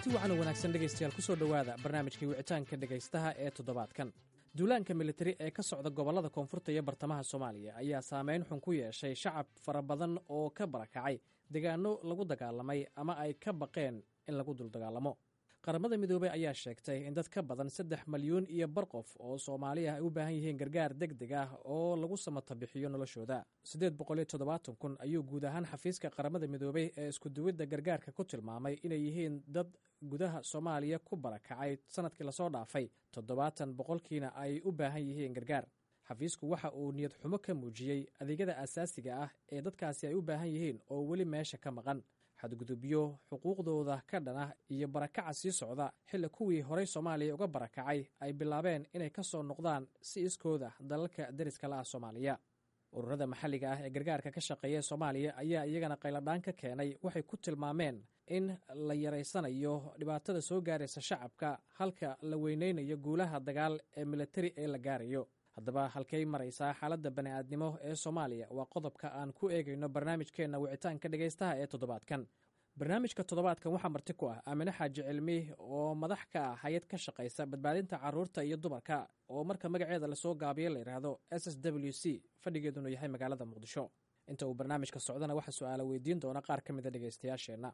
kulanti wacan oo wanaagsan dhegaystayaal ku soo dhowaada barnaamijkii wicitaanka dhegaystaha ee toddobaadkan duulaanka militari ee ka socda gobollada koonfurta iyo bartamaha soomaaliya ayaa saameyn xun ku yeeshay shacab fara badan oo ka barakacay deegaano lagu dagaalamay ama ay ka baqeen in lagu duldagaalamo qaramada midoobey ayaa sheegtay in dad ka badan saddex malyuun iyo bar qof oo soomaaliya ay u baahan yihiin gargaar deg deg ah oo lagu samata bixiyo noloshooda siddeed boqol iyo toddobaatan kun ayuu guud ahaan xafiiska qaramada midoobey ee iskuduwidda gargaarka ku tilmaamay inay yihiin dad gudaha soomaaliya ku barakacay sanadkii lasoo dhaafay toddobaatan boqolkiina ay u baahan yihiin gargaar xafiisku waxa uu niyad xumo ka muujiyey adeegyada asaasiga ah ee dadkaasi ay u baahan yihiin oo weli meesha ka maqan xadgudubyo xuquuqdooda ka dhan ah iyo barakaca sii socda xilli kuwii horey soomaaliya uga barakacay ay bilaabeen inay ka soo noqdaan si iskooda dalalka deriska la ah soomaaliya ururada maxalliga ah ee gargaarka ka shaqeeya soomaaliya ayaa iyagana qayladhaan ka keenay waxay ku tilmaameen in la yaraysanayo dhibaatada soo gaaraysa shacabka halka la weyneynayo guulaha dagaal ee militari ee la gaarayo haddaba halkay maraysaa xaaladda bani'aadnimo ee soomaaliya waa qodobka aan ku eegayno barnaamijkeenna wicitaanka dhegaystaha ee toddobaadkan barnaamijka toddobaadkan waxaa marti ku ah aamine xaaji cilmi oo madax ka ah hay-ad ka shaqaysa badbaadinta caruurta iyo dumarka oo marka magaceeda lasoo gaabiyo la yidhaahdo s s w c fadhigeedunu yahay magaalada muqdisho inta uu barnaamijka socdana waxaa su-aala weydiin doona qaar ka mida dhegaystayaasheenna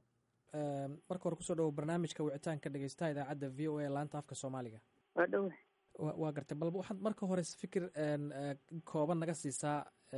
marka hore kusoo dhawo barnaamijka wicitaanka dhegaystaha idaacadda v o a laanta afka soomaaliga waa dhowa waa gartay balba waxaad marka hore fikir kooban naga siisaa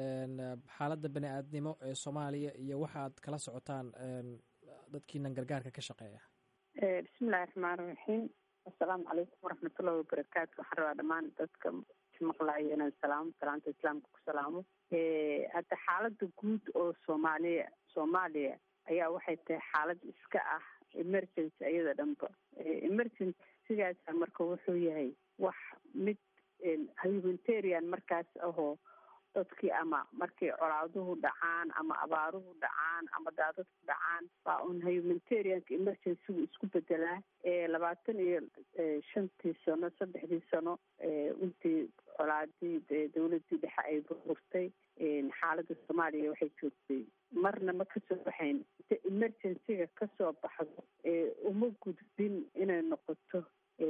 xaaladda bani aadnimo ee soomaaliya iyo waxaad kala socotaan dadkiinan gargaarka ka shaqeeya bismillahi raxmaan raxiim assalaamu calaykum waraxmatullahi wabarakaatu waxaan rabaa dhammaan dadka maqlayo inaan salaamo salaanta islaamka ku salaamo hadda xaaladda guud oo soomaaliya soomaaliya ayaa waxay tahay xaalad iska ah emergency ayada dhanba emergency sigaasa marka wuxuu yahay wax mid humanitarian markaas ahoo dadkii ama markay colaaduhu dhacaan ama abaaruhu dhacaan ama daadadku dhacaan baa un humanitarianka emergencygu isku bedelaa labaatan iyo shantii sano saddexdii sano intii colaadii dawladii dhexe ay burburtay xaaladda soomaaliya waxay joogtay marna ma kasoo baxayn inta emergencyga kasoo baxdo uma gudbin inay noqoto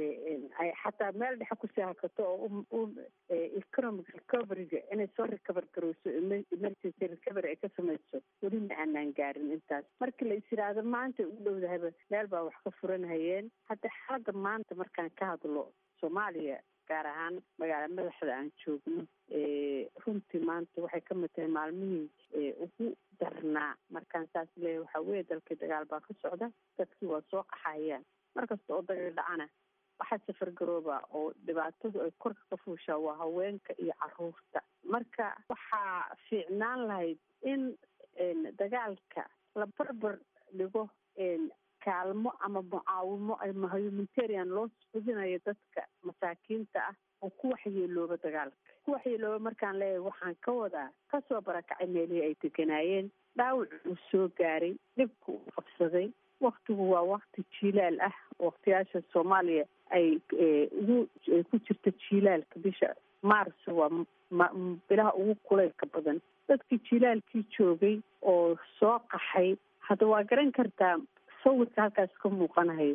ay xataa meel dhexe kusii hakato oo economic recoveryga inay soo recover garowso emergency recovery ay ka samayso weli ma aanaan gaarin intaas markii la is yidhaahdo maanta u dhowdahaba meel baa wax ka furanhayeen hadda xaaladda maanta markaan ka hadlo soomaaliya gaar ahaan magaala madaxda aan joogno runtii maanta waxay ka mid tahay maalmihii ugu darnaa markaan saas leeyahay waxaa weeye dalkii dagaal baa ka socda dadkii waa soo qaxayaan markasta oo dagaal dhacana waxaa safargarooba oo dhibaatadu ay korka ka fuushaa waa haweenka iyo caruurta marka waxaa fiicnaan lahayd in dagaalka la barbar dhigo kaalmo ama mucaawimo ama humanitarian loo sudinayo dadka masaakiinta ah oo ku waxyeelooba dagaalka ku waxyeelooba markaan leeyahay waxaan ka wadaa kasoo barakacay meelihii ay deganaayeen dhaawac uu soo gaaray dhibka uu qabsaday waktigu waa wakti jiilaal ah waktiyaasha soomaaliya ay ugu ku jirta jiilaalka bisha maarso waa bilaha ugu kulaylka badan dadkii jiilaalkii joogay oo soo qaxay hadda waa garan kartaa sawirka halkaas ka muuqanahayo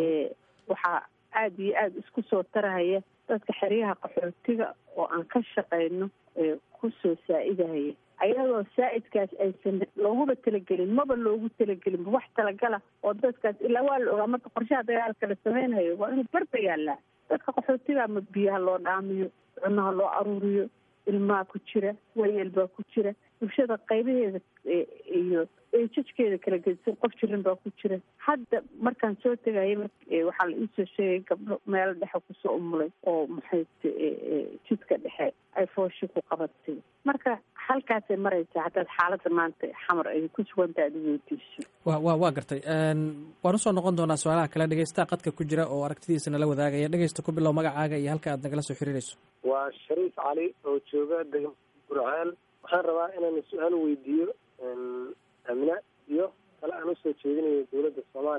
waxaa aada iyo aada isku soo tarahaya dadka xeryaha qaxootiga oo aan ka shaqayno kusoo saa-idahaya ayadoo saa-idkaas aysan looguba talagelin maba loogu talagelin wax talagala oo dadkaas ilaa waa la ogaa marka qorshaha dagaalka la sameynhayo waa inuu barba yaallaa dadka qaxootiga ama biyaha loo dhaamiyo cunaha loo aruuriyo ilmaha ku jira wayeel baa ku jira bulshada qaybaheeda iyo jajkeeda kala gedisan qof jirin baa ku jira hadda markaan soo tegaya waxaa la iisoo sheegay gabdho meel dhexe kusoo umulay oo maxay jidka dhexe ay fooshi ku qabatay marka halkaasay maraysaa haddaad xaaladda maanta xamar ay ku sugantaha ad weydiiso wa wa waa gartay waan usoo noqon doonaa su-aalaha kale dhegeystaha qadka ku jira oo aragtidiisa nala wadaagaya dhegeysta ku bilow magacaaga iyo halka aad nagala soo xiriirayso waa shariif cali oo jooga degmada gurceel waxaan rabaa inaan su-aal weydiiyo amina iyo kale aan usoo jeedinayo dowladda soomaaliya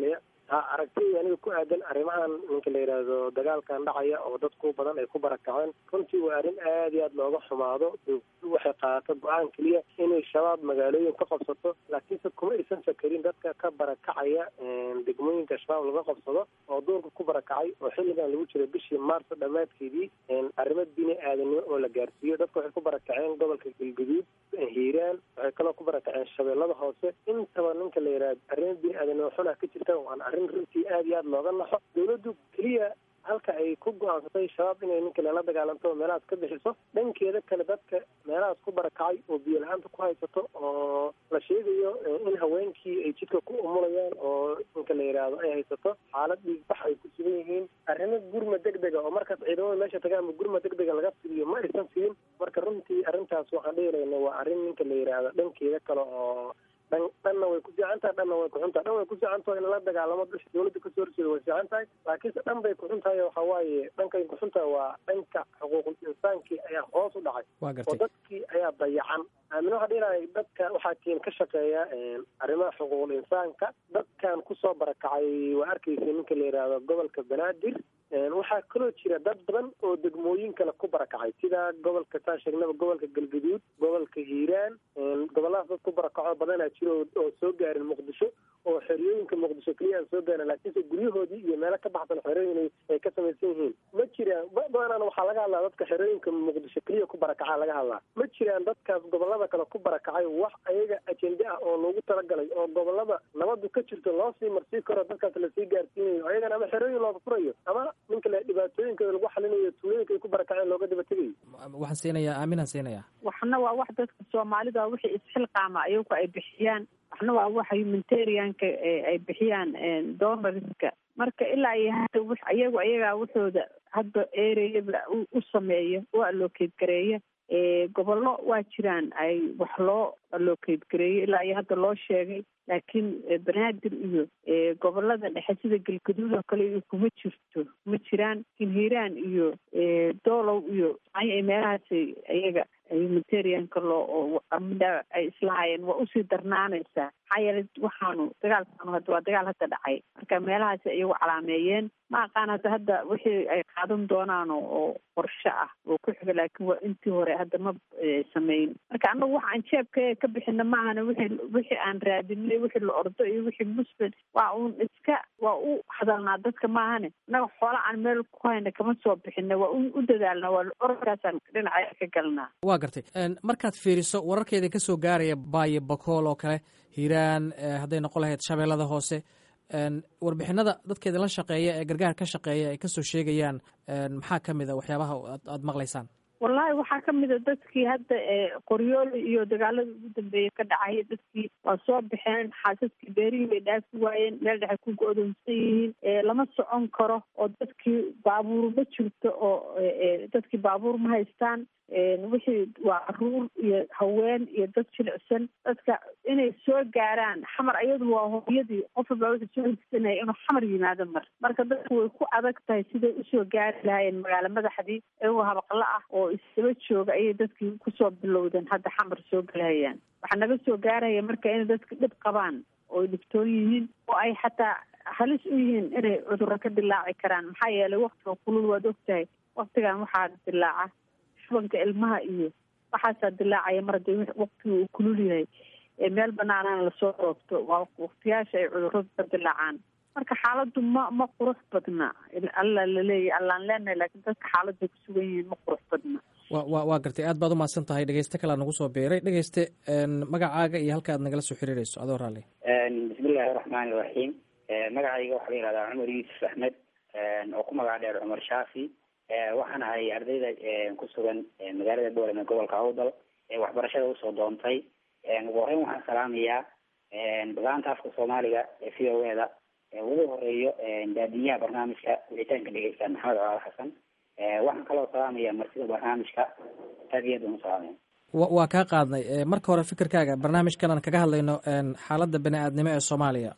ha aragtidii aniga ku aadan arrimahan ninka la yidhaahdo dagaalkan dhacaya oo dadku badan ay ku barakaceen runtii waa arrin aada iyo aad looga xumaado dowladdu waxay qaadato go-aan keliya inay shabaab magaalooyin ka qabsato laakiinse kuma aysan fakarin dadka ka barakacaya degmooyinka shabaab laga qabsado oo duurka ku barakacay oo xilligan lagu jiro bishii maarso dhammaadkeedii arrimo bini aadanimo oo la gaarsiiyo dadka waxay ku barakaceen gobolka galguduud hiiraan waxay kaloo ku barakaceen shabeellada hoose intaba ninka la yidhaahdo arrimo bini aadanimo xunah ka jirta waana arrin runtii aada iyo aada looga naxo dowladdu keliya halka ay ku go-aansatay shabaab inay ninka lala dagaalanto oo meelahaas ka bixiso dhankeeda kale dadka meelahaas ku barakacay oo biyo la-aanta ku haysato oo la sheegayo in haweenkii ay jidka ku umulayaan oo ninka la yidhaahdo ay haysato xaalad dhiigbax ay ku sugan yihiin arrimo gurma deg dega oo markaas ciidamada meesha tagaanba gurma deg dega laga fidiyo ma aysan siin marka runtii arrintaas waxaan dhihilayna waa arrin ninka la yidhaahdo dhankeeda kale oo dhan dhanna way ku fiican tahay dhanna way kuxun tahay dhan way ku fiican tahay in la dagaalamo bisha dawladda kasoo horjeeda way fiican tahay laakiinse dhan bay kuxun tahay waxa waaye dhankay kuxun tahay waa dhanka xuquuqul insaankii ayaa hoos u dhacay waa oo gartay dadkii ayaa dayacan aamin waxaa dhihilahay dadka waxaa keen ka shaqeeya arrimaha xuquuqul insaanka dadkan kusoo barakacay waa arkaysa ninka la yidhaahdo gobolka banaadir waxaa kaloo jira dad badan oo degmooyin kale ku barakacay sida gobolka saan sheegnaba gobolka galgaduud gobolka hiiraan gobolladaas dad ku barakaco badanaa jira oo oo soo gaarin muqdisho oo xeriyooyinka muqdisho keliya aan soo gaarin laakiinse guryahoodii iyo meelo ka baxsan xerooyin ay ka samaysan yihiin ma jiraan badanaan waxaa laga hadlaa dadka xerooyinka muqdisho keliya ku barakacaa laga hadlaa ma jiraan dadkaas gobollada kale ku barakacay wax ayaga ajende ah oo loogu talagalay oo gobollada nabadu ka jirto loo sii marsii karo dadkaas lasii gaarsiinayo ayagana ama xerooyin looga furayo ama ninka le dhibaatooyinkooda lagu xalinayo tuulooyinka ay ku barakaceen looga daba tegayo waxaan siinayaa aaminaan siinayaa waxna waa wax dadka soomaalida wixii isxilqaama ayagu ay bixiyaan waxna waa waxa humanitarianka ay bixiyaan donorska marka ilaa iyo hadda w ayagu ayagaa waxooda hadda ereyaba u sameeya u allocate gareeya gobollo waa jiraan ay wax loo allocate gareeyo ilaa iyo hadda loo sheegay laakiin banaadir iyo gobolada dhexe sida galgaduud oo kale iyo kuma jirto kuma jiraan laakiin hiiraan iyo doolow iyo ay meelahaas ayaga humanitarianka loo amida ay islahaayeen waa usii darnaanaysaa maxaa yeelay waxaanu dagaalkaanu hadda waa dagaal hadda dhacay marka meelahaas iyagu calaameeyeen ma aqaan hadda hadda wixii ay qaadan doonaan oo qorshe ah oo ku xiga laakiin waa intii hore hadda ma sameyn marka annagu waxa aan jeebka ka bixina maahana wixii wixii aan raadinay wixii la ordo iyo wixii muslim waa uun iska waa u hadalnaa dadka maahane annaga xoola aan meel ku hayna kama soo bixina waa u dadaalnaa waa orkaasaan dhinaca ka galnaa waa gartay markaad fiiriso wararkeeda ka soo gaaraya baayo bakool oo kale hiiraan hadday noqon lahayd shabeellada hoose warbixinada dadkeeda la shaqeeya ee gargaar ka shaqeeya ay kasoo sheegayaan maxaa ka mid a waxyaabaha aad maqlaysaan wallahi waxaa ka mid a dadkii hadda qoryooli iyo dagaaladii ugu dambeeyey ka dhacay dadkii waa soo baxeen xaasaskii beerihii bay dhaafi waayeen meel dhexe ku go-doonsan yihiin lama socon karo oo dadkii baabuur ma jirto oo dadkii baabuur ma haystaan wixii waa caruur iyo haween iyo dad jilicsan dadka inay soo gaaraan xamar ayadu waa hooyadii qof walbaa wuxuu soo higsanaya inuu xamar yimaado mar marka dadku way ku adag tahay siday usoo gaari lahaayeen magaalo madaxdii iyagoo habaqlo ah oo isdaba jooga ayay dadkii kusoo bilowdeen hadda xamar soo galahayaan waxaa naga soo gaaraya marka inay dadka dhib qabaan oo dhibtoon yihiin oo ay xataa halis u yihiin inay cudurro ka dilaaci karaan maxaa yeelay waktiga kulul waad ogtahay waktigan waxaa dilaaca shubanka ilmaha iyo waxaasaa dilaacaya mar haddii waktiga uu kulul yahay meel banaanana lasoo roogto waa waktiyaasha ay cudurradu ka dilaacaan marka xaaladdu ma ma qurux badna alla laleeyahy allaan leenahay laakiin dadka xaaladday ku sugan yihiin ma qurux badna wa wa waa gartay aad baad umahadsan tahay dhegeyste kalea nagu soo biiray dhegeyste magacaaga iyo halka aad nagala soo xiriireyso adoo raalli bismillahi raxmaani raxiim magacayga waxaa la yihahdaa cumar yuusuf axmed oo ku magac dheer cumar shaafi waxaan ahay ardayda ku sugan magaalada boolem ee gobolka awdal ee waxbarashada usoo doontay ugu horeyn waxaan salaamayaa balaanta afka soomaaliga ee v o eda ugu horeeyo daadiyaha barnaamijka wicitaanka dhegeysta maxamed colaal xasan waxaan kaloo salaamaya marsida barnaamijka aad iyo aad baan usalaamaya wa waa kaa qaadnay marka hore fikirkaaga barnaamijkan aan kaga hadlayno xaaladda bani aadnimo ee soomaaliya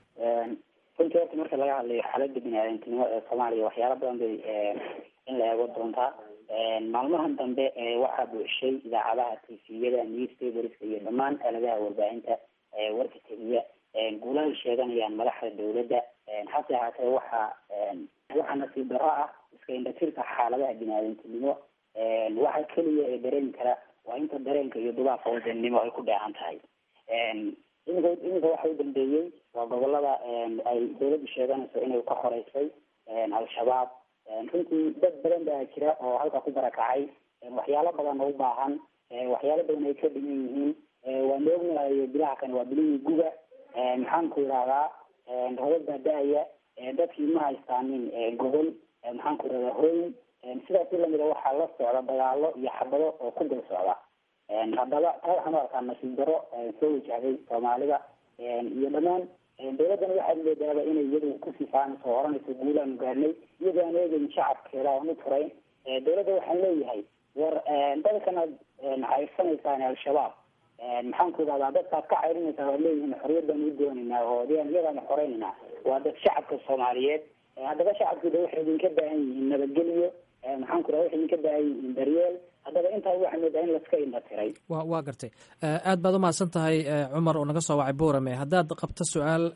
runtii horta marka laga hadlayo xaaladda bini aadamtinimo ee soomaaliya waxyaala badan bay in la eego doontaa maalmahan dambe waxaa buuxshay idaacadaha tviyada newspaperska iyo dhammaan aaladaha warbaahinta warka tegiya guula ay sheeganayaan madaxda dawladda hase ahaatee waxaa waxaa nasiib darro ah iska indhatirka xaaladaha bini-aadantinimo waxa keliya ee dareemi kara waa inta dareenka iyo dubaabka wadannimo ay ku dheehan tahay iminka iminka waxa u dambeeyey waa gobolada ay dawladdu sheeganayso inay ka horeysay al-shabaab runtii dad badan baa jira oo halka ku barakacay waxyaalo badan oo u baahan waxyaalo badan ay ka dhiman yihiin waan ognahay bilaha kane waa bilihii guga maxaan ku idhahdaa robad baa da-aya dadkii ma haystaanin gobol maxaan ku idhahdaa hooy sidaas lamida waxaa la socda dagaalo iyo xabado oo ku dul socda haddaba taa waxaan u arkaa nasiib daro soo wajahday soomaalida iyo dhammaan dawladdana waxaad moodaaba inay iyadu kusii faanayso oo oranayso guulaanu gaadhnay iyadoo aan eegeyn shacabkeeda aan u turayn dawladda waxaan leeyahay war dadkanaad cayrsanaysaan al-shabaab maxaan ku idhahdaa dadkaad ka cayrinaysaa waad leeyihiin xorriyad baan u doonaynaa oo iyadaanu xoreynayna waa dad shacabka soomaaliyeed haddaba shacabkooda waxay idinka baahan yihiin nabadgelyo maxaan ku idhahda waxay idinka baahan yihiin daryeel haddaba intaa waxaa moodaa in laska indha tiray wa waa gartay aad baad umahadsan tahay cumar oo naga soo wacay boorame haddaad qabto su-aal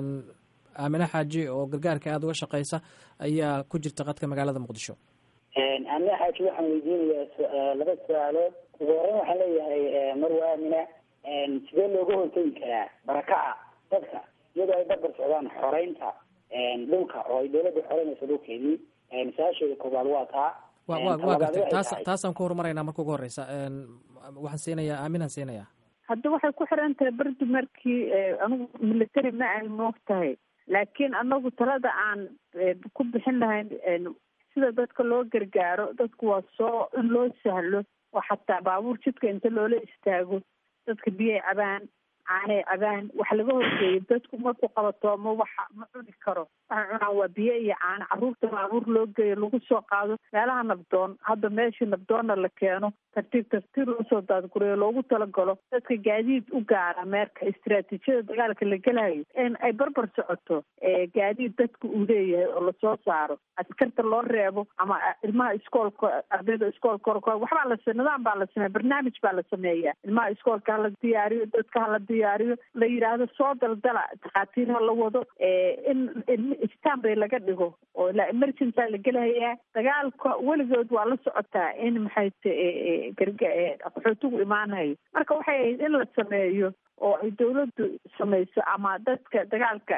aamine xaaji oo gargaarka aada uga shaqeysa ayaa ku jirta qadka magaalada muqdisho aamine xaaji waxaan weydiinayaa laba su-aalood ugu horeyn waxaan leeyahay marwa aamina sidee looga hortegi karaa barakaca dadka iyadoo ay barbar socdaan xoreynta dhulka oo ay dawladda xoreynayso dhulkeedii su-aasheeda koobaad waa taa wa wa waa gartay taas taasaan ku horumarayna marka ugu horeysa waxaan siinayaa aaminaan siinayaa hadda waxay ku xiran tahay berdi markii anigu military ma ay moog tahay laakiin anagu talada aan ku bixin lahayn sida dadka loo gargaaro dadku waa soo in loo sahlo oo xataa baabuur jidka inta loola istaago dadka biyay cabaan caanay cabaan wax laga horgeeyo dadku markuu qabatoomo waxa ma cuni karo waxay cunaan waa biyo iyo caano carruurta baabuur loo geeyo lagu soo qaado meelaha nabdoon hadda meeshii nabdoonna la keeno tartiib tartiib loosoo daadgureeyo loogu talagalo dadka gaadiid u gaara meerka istiraatiijiyada dagaalka la gelayo in ay barbar socoto gaadiid dadka uu leeyahay oo lasoo saaro askarta loo reebo ama ilmaha iskoolka ardayda iskoolka waxbaa la nidaam baa la sameeya barnaamij baa la sameeya ilmaha iskoolka hala diyaariyo dadka hala diyaariyo la yidhaahdo soo daldala takhaatiir ha la wado in stanbay laga dhigo oo ilaa emergency la gelahayaa dagaalka weligood waa la socotaa in maxay t qaxootigu imaanayo marka waxay ahayd in la sameeyo oo ay dawladdu samayso ama dadka dagaalka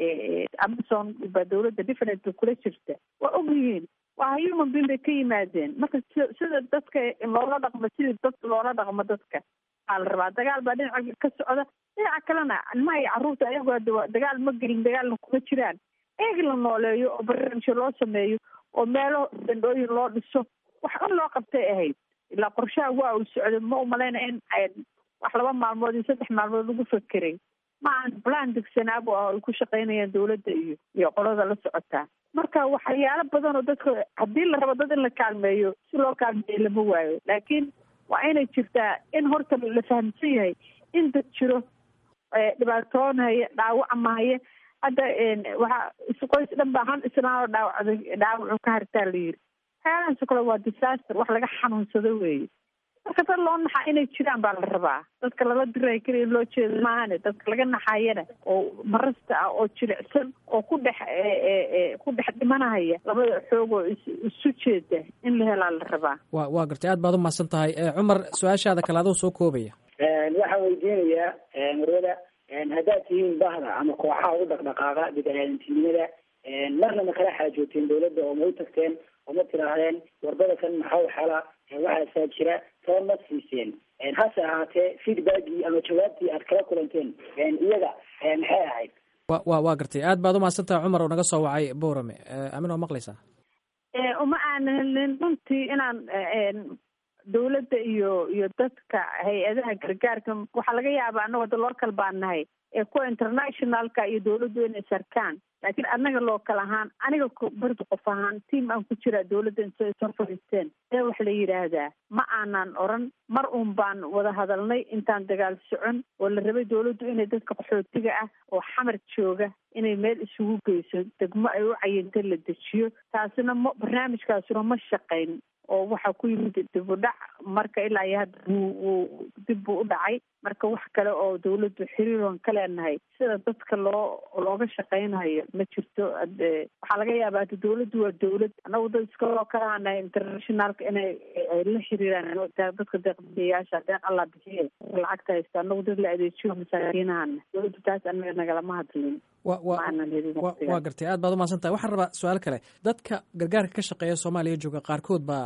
amazon baa dawladda different kula jirta waa og yihiin waa human being bay ka yimaadeen marka sida dadka loola dhaqmo sidii dad loola dhaqmo dadka aa la rabaa dagaal baa dhinaca ka socda dhinaca kalena ilmaha iyo carruurta ayagoo ada dagaal ma gelin dagaalna kuma jiraan eeg la nooleeyo oo barnaamijyo loo sameeyo oo meelo dandhooyin loo dhiso wax un loo qabtay ahayd ilaa qorshaha waa uu socday ma umalayna in wax laba maalmood iyo saddex maalmood lagu fakeray ma aan plan degsanaabo ah ay ku shaqaynayaan dawladda iyo iyo qolada la socotaa marka waxyaalo badan oo dadka haddii la rabo dad in la kaalmeeyo si loo kaalmeeyo lama waayo laakiin waa inay jirtaa in horta la fahamsan yahay in dad jiro dhibaatoonaya dhaawacmahaya hadda waxaa qoys dhan baa han islaanoo dhaawacday dhaawacu ka hartaa la yiri waxyaalahaasoo kale waa disaster wax laga xanuunsado weeye marka dad loo naxa inay jiraan baa la rabaa dadka lala diray keliya loo jeeda maahane dadka laga naxayana oo marasta ah oo jilicsan oo ku dhex ku dhex dhimanahaya labada xoog oo isu jeeda in la helaa la rabaa wa waa gartay aad baad umahadsan tahay cumar su-aashaada kale adoo soo koobaya waxaan weydiinayaa marwada haddaad tihiin bahda ama kooxaha u dhaqdhaqaaqa bidaadantinimada marna ma kala xaajooteen dawladda oo ma u tagteen oo ma tiraahdeen warbada kan maxaa xala waxaasaa jira taba ma siiseen hase ahaatee feedbackii ama jawaabtii aad kala kulanteen iyaga maxay ahayd wa wa waa gartay aad baad umahadsan tahay cumar oo naga soo wacay boorame amin oo maqlaysaa uma aanan helin runtii inaan dawladda iyo iyo dadka hay-adaha gargaarka waxaa laga yaabaa annago da local baan nahay ee kuwa internationalka iyo dawladdu inay sarkaan laakiin annaga local ahaan aniga bardi qof ahaan tiam aan ku jiraa dawladda intay soo fadhiisteen ee wax la yidhaahdaa ma aanan oran mar uun baan wada hadalnay intaan dagaal socon oo la rabay dawladdu inay dadka qaxootiga ah oo xamar jooga inay meel isugu geyso degmo ay u cayinta la dejiyo taasina ma barnaamijkaasuna ma shaqayn oo waxaa ku yimid dib u dhac marka ilaa iyo hadda wuu wuu dib buu u dhacay marka wax kale oo dawladdu xiriiroon ka leenahay sida dadka loo looga shaqaynayo ma jirto waxaa laga yaabaa hada dawladdu waa dawlad annagu dad iskaloo kalaanahay internationalka inay ay la xiriiraan dadka deeqbixiyayaasha deeq allah bixiye lacagta haysta annagu dad la adeejiyo masaakiinahana dawladdu taas anaga nagalama hadlin wa wa waa gartay aad baad umahadsan tahay waxaan rabaa su-aal kale dadka gargaarka ka shaqeeya soomaaliya jooga qaarkood baa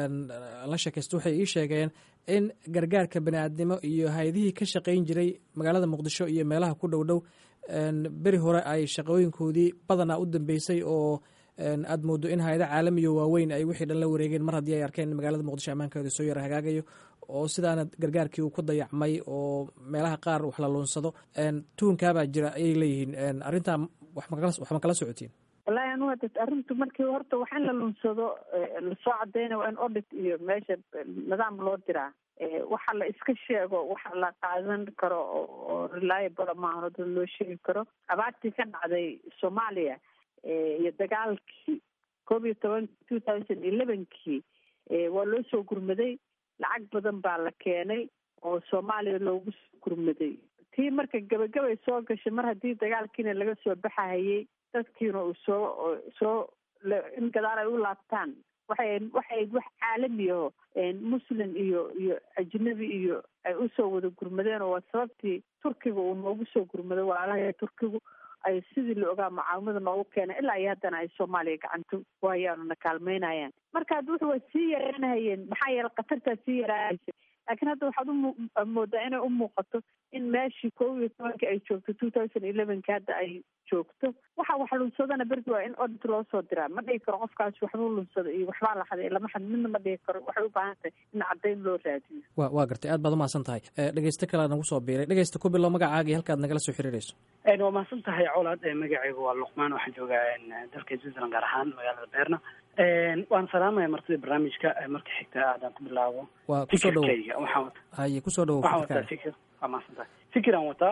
la sheekaysta waxay ii sheegeen in gargaarka bani-aadnimo iyo hay-adihii ka shaqayn jiray magaalada muqdisho iyo meelaha ku dhow dhow beri hore ay shaqooyinkoodii badanaa u dambeysay oo aad moodo in hay-ada caalamiyo waaweyn ay wixii dhan la wareegeen mar haddii ay arkeen in magaalada muqdisho ammaankeeda soo yara hagaagayo oo sidaana gargaarkii uu ku dayacmay oo meelaha qaar wax la luunsado tuhunkaabaa jira ayay leeyihiin arrintaa wax ma kala socotiin wallahi anu hada arrintu markii horta wax in la lunsado lasoo cadeyna waa in audit iyo meesha nidaam loo diraa waxa la iska sheego waxa la qaadan karo oo reliable maaha dad loo sheegi karo abaartii ka dhacday soomaaliya iyo dagaalkii koob iyo toban two thousand elevenkii waa loo soo gurmaday lacag badan baa la keenay oo soomaaliya loogu soo gurmaday tii marka gabagabay soo gashay mar haddii dagaalkiina laga soo baxahayay dadkiina uu soo soo in gadaal ay u laabtaan waxay waxay wax caalami aho muslim iyo iyo ajnabi iyo ay usoo wada gurmadeen oo waa sababtii turkiga uu noogu soo gurmaday walaalaha turkigu ay sidii la ogaa mucaawimada noogu keenay ilaa iyo haddana ay soomaaliya gacanta ku hayaan oo na kaalmeynayaan marka hadda wuxu waa sii yaraanahayeen maxaa yeele khatartaa sii yaraanaysa laakiin hadda waxaad umoodaa inay u muuqato in meeshii koob iyo tobankii ay joogto two thousand elevenki hadda ay joogto waxa wax lunsadana berdi waa in audit loo soo diraa ma dhigi karo qofkaas waxbuu lunsada iyo waxbaa la xaday lama xad midna ma dhigi karo waxay u baahan tahay in caddayn loo raadiyo wa waa gartay aad baad umahadsan tahay dhegeysto kalea nagu soo biiray dhegeysta ku bilow magacaaga iyo halkaad nagala soo xiriirayso waa mahadsan tahay colaad magacaygu waa luqmaan waxaan joogaa dalka switzerland gaar ahaan magaalada beerna waan salaamaya martida barnaamijka marka xigta aadaan ku bilaabo waa kusoo dhawo fikirkayga waxaan haye kusoo dhawo waxaan wataa fikir waa mahadsan tahay fikiraan wataa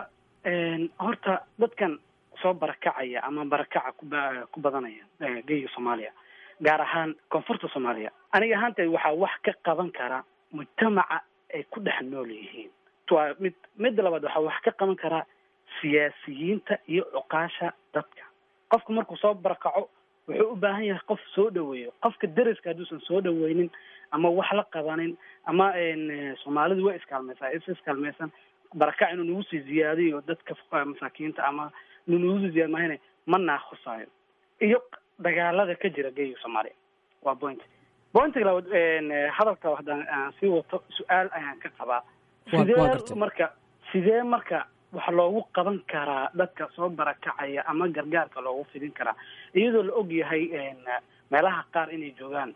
horta dadkan soo barakacaya ama barakaca kuba ku badanaya geyga soomaaliya gaar ahaan koonfurta soomaaliya aniga ahaantay waxaa wax ka qaban kara mujtamaca ay ku dhex nool yihiin waa mid midda labaad waxaa wax ka qaban karaa siyaasiyiinta iyo cuqaasha dadka qofka markuu soo barakaco wuxuu u baahan yahay qof soo dhaweeyo qofka deriska hadduusan soo dhaweynin ama wax la qabanin ama soomaalidu way iskaalmaysaa is iskaalmaysan barakac inuu nagu sii ziyaadiyo dadka masaakiinta ama inuu nagu sii ziyaad mahayne ma naaqusaayo iyo dagaalada ka jira geega soomaaliya waa point pointiga labaad hadalka haddaan aan sii wato su-aal ayaan ka qabaa sidee marka sidee marka waxa loogu qaban karaa dadka soo barakacaya ama gargaarka loogu fidin karaa iyadoo la og yahay meelaha qaar inay joogaan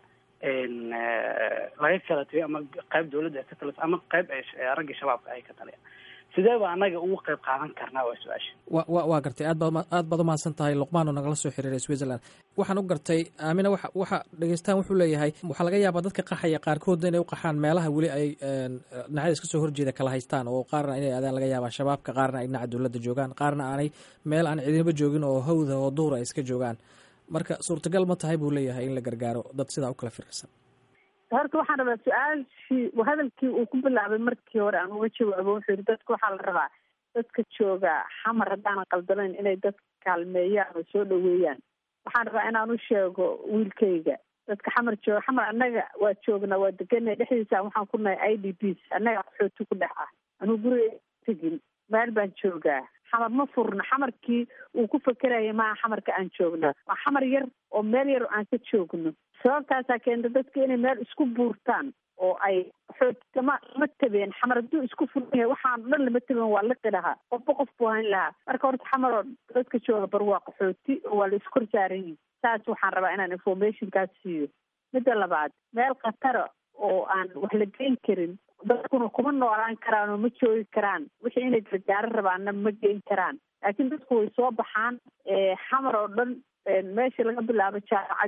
laga kala tagay ama qayb dawladda ay ka talisa ama qayb ay ragga shabaabka ay ka taliyaan sidee ba anaga ugu qayb qaadan karnaa waa su-aasha wa wa waa gartay aad baad aad baad umahadsan tahay luqmaan oo nagala soo xiriiray switzerland waxaan u gartay aamina waxa waxa dhegeystaan wuxuu leeyahay waxaa laga yaabaa dadka qaxaya qaarkoodna inay u qaxaan meelaha weli ay dhinacyada iska soo horjeeda kala haystaan oo qaarna inay adaan laga yaabaa shabaabka qaarna ay dhinaca dowladda joogaan qaarna aanay meel aan cidinaba joogin oo hawda oo duhur ay iska joogaan marka suurtagal ma tahay buu leeyahay in la gargaaro dad sidaa u kala firirsan horta waxaan rabaa su-aashii hadalkii uu ku bilaabay markii hore aan uga jawaabo wuxuu yihi dadka waxaa la rabaa dadka jooga xamar haddaanan qaldanayn inay dadka kaalmeeyaan oo soo dhaweeyaan waxaan rabaa inaan u sheego wiilkayga dadka xamar jooga xamar annaga waa joognaa waa deganay dhexdiisa waxaan ku nahay i d p annaga qaxooti ku dhex ah anuu guriga tegin meel baan joogaa xamar ma furna xamarkii uu ku fakeraya maaha xamarka aan joogna waa xamar yar oo meel yar aan ka joogno sababtaasaa keenta dadka inay meel isku buurtaan oo ay xoogtama lama tabeen xamar hadduu isku furan yahay waxaan dhan lama taben waa liqi lahaa qofba qof buu hayn lahaa marka horta xamar oo dadka jooga bar waa qaxooti oo waa la iskor saaran yihin saas waxaan rabaa inaan informationkaas siiyo midda labaad meel khatara oo aan wax la geyn karin dadkuna kuma noolaan karaan oo ma joogi karaan wixii inay gargaaro rabaanna ma geyn karaan laakiin dadku way soo baxaan xamar oo dhan meesha laga bilaabo jaamacadihii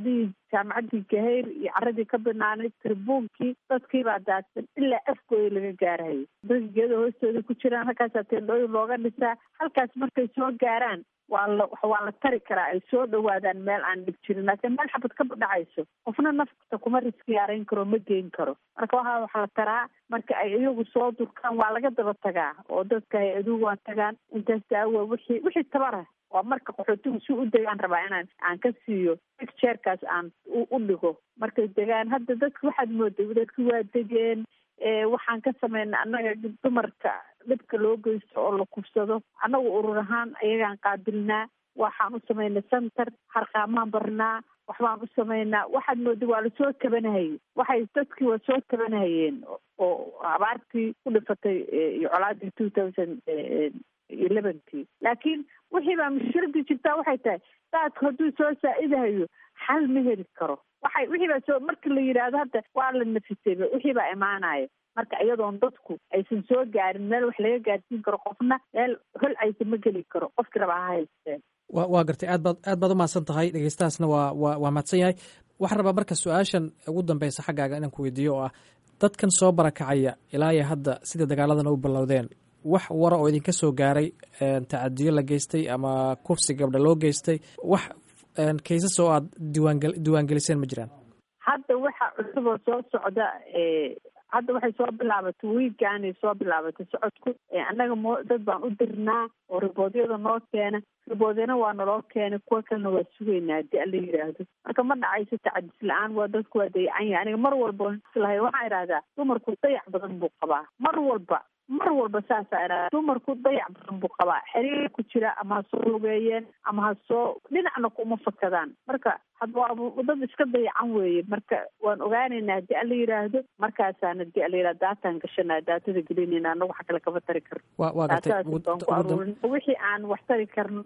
jaamacaddii gahayr iyo caradii ka banaanayd tribuunkii dadkii baa daadsan ilaa afkooda laga gaarahayo dadka geeda hoostooda ku jiraan halkaasaa teendhooyin looga dhisaa halkaas markay soo gaaraan waa la waa la tari karaa ay soo dhawaadaan meel aan dhib jirin laakiin meel xabad ka dhacayso qofna nafta kuma riski yaarayn karo ma geyn karo marka waxaa waxa la taraa marka ay iyagu soo durkaan waa laga daba tagaa oo dadka hay-aduhu waa tagaan intaas daawa wixii wixii tabara waa marka qaxootigu si u degaan rabaa inaan aan ka siiyo picturekaas aan u dhigo markay degaan hadda dadka waxaad mooday dadki waa degeen waxaan ka sameynay annaga dumarka dhibka loo geysto oo la kufsado annagu urur ahaan ayagaan qaabilnaa waxaan u samaynay center harqaamaan barnaa waxbaan u samaynaa waxaad mooda waa lasoo kabanahayey waxay dadkii waa soo kabanahayeen oo abaartii ku dhifatay iyo colaadii two thousand elevenkii laakiin wixii baa mushkiladii jirtaa waxay tahay daadku hadduu soo saa-idahayo xal ma heli karo waxay wixii baa soo marka la yidhaahdo hadda waa la nafisayba wixii baa imaanaya marka iyadoon dadku aysan soo gaarin meel wax laga gaarsiin karo qofna meel hol aysa ma geli karo qofkii rabaa ha haysteen wa waa gartay aad baad aad baad umahadsan tahay dhegeystahaasna waa wa waa mahadsan yahay waxaan rabaa marka su-aashan ugu dambeysa xaggaaga inaan ku weydiiyo oo ah dadkan soo barakacaya ilaa iyo hadda sida dagaaladan u bilowdeen wax wara oo idinka soo gaaray tacadiyo la geystay ama kufsi gabdha loo geystay wax kaysas oo aad diiwaange diiwaangeliseen ma jiraan hadda waxa cusub oo soo socda hadda waxay soo bilaabatay wiigaanay soo bilaabatay socodku annaga mo dad baan u dirnaa oo riboodyada noo keena riboodyana waa naloo keenay kuwa kalena waa sugaynaa haddii ala yidhaahdo marka ma dhacayso tacadis la-aan waa dadku waa dayacan yahay aniga mar walba islahay waxaan idhahdaa dumarku dayac badan buu qabaa mar walba mar walba saasaa idhahda dumarku dayac badan buu qabaa xiriir ku jira ama ha soo lugeeyeen ama ha soo dhinacna kuma fakadaan marka hadda waa dad iska dayacan weeye marka waan ogaanaynaa haddii ala yidhaahdo markaasaan haddii ala yidhahdo daataan gashanaa daatada gelinayna anagu wax kale kama tari karno wa waa gartay daatadaas baan ku aruurin wixii aan wax tari karno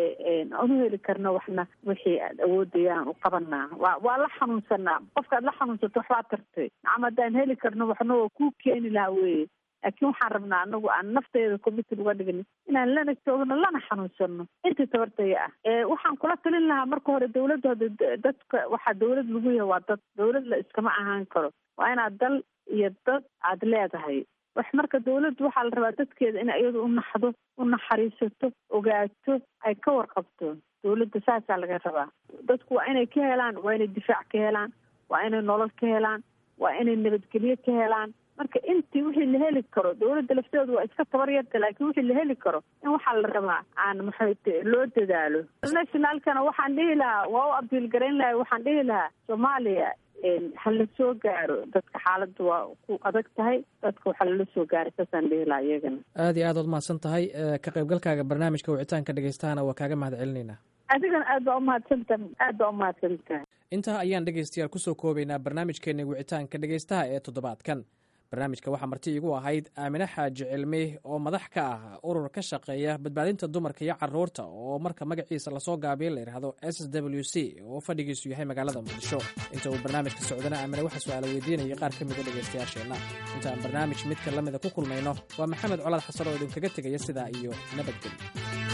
aan u heli karno waxna wixii aad awoodayaan u qabanaa waa waa la xanuunsanaa qofkaad la xanuunsato waxbaa tartay nacam haddaan heli karno waxna waa kuu keeni lahaa weye laakiin waxaan rabnaa anagu aan nafteeda committed uga dhigno inaan lana joogno lana xanuunsano intii tabartaya ah waxaan kula talin lahaa marka hore dawladda hada dadka waxaa dawlad lagu yahay waa dad dawlad la iskama ahaan karo waa inaad dal iyo dad aad leedahay wax marka dawladdu waxaa la rabaa dadkeeda in iyadu u naxdo u naxariisato ogaato ay ka warqabto dawladda saasaa laga rabaa dadku waa inay ka helaan waa inay difaac ka helaan waa inay nolol ka helaan waa inay nabadgelyo ka helaan marka intii wixii la heli karo dawladda lafteedu waa iska tabar yarta laakiin wixii la heli karo in waxaa la rabaa aan maxayte loo dadaalo nationalkana waxaan dhihi lahaa waa u abiil garayn lahay waxaan dhihi lahaa soomaaliya ha la soo gaaro dadka xaaladda waa ku adag tahay dadka waxaa lala soo gaaray saasaan dhihi lahaa iyagana aad iyo aad ood mahadsan tahay ka qaybgalkaaga barnaamijka wicitaanka dhegeystahana waa kaaga mahad celinaynaa adigana aad baa umahadsantaha aad baa umahadsantahay intaa ayaan dhegeystayaal kusoo koobaynaa barnaamijkeena wicitaanka dhegeystaha ee toddobaadkan barnaamijka waxaa marti igu ahayd aamine xaaji cilmi oo madax ka ah urur ka shaqeeya badbaadinta dumarka iyo caruurta oo marka magaciisa lasoo gaabiya la yidhaahdo s w c oo fadhigiisu yahay magaalada muqdisho inta uu barnaamijka socdana aamine waxaa su-aala weydiinayay qaar ka mida dhegeystayaasheenna inta aan barnaamij midka lamida ku kulmayno waa maxamed colaad xasan oo idinkaga tegaya sidaa iyo nabadgelyo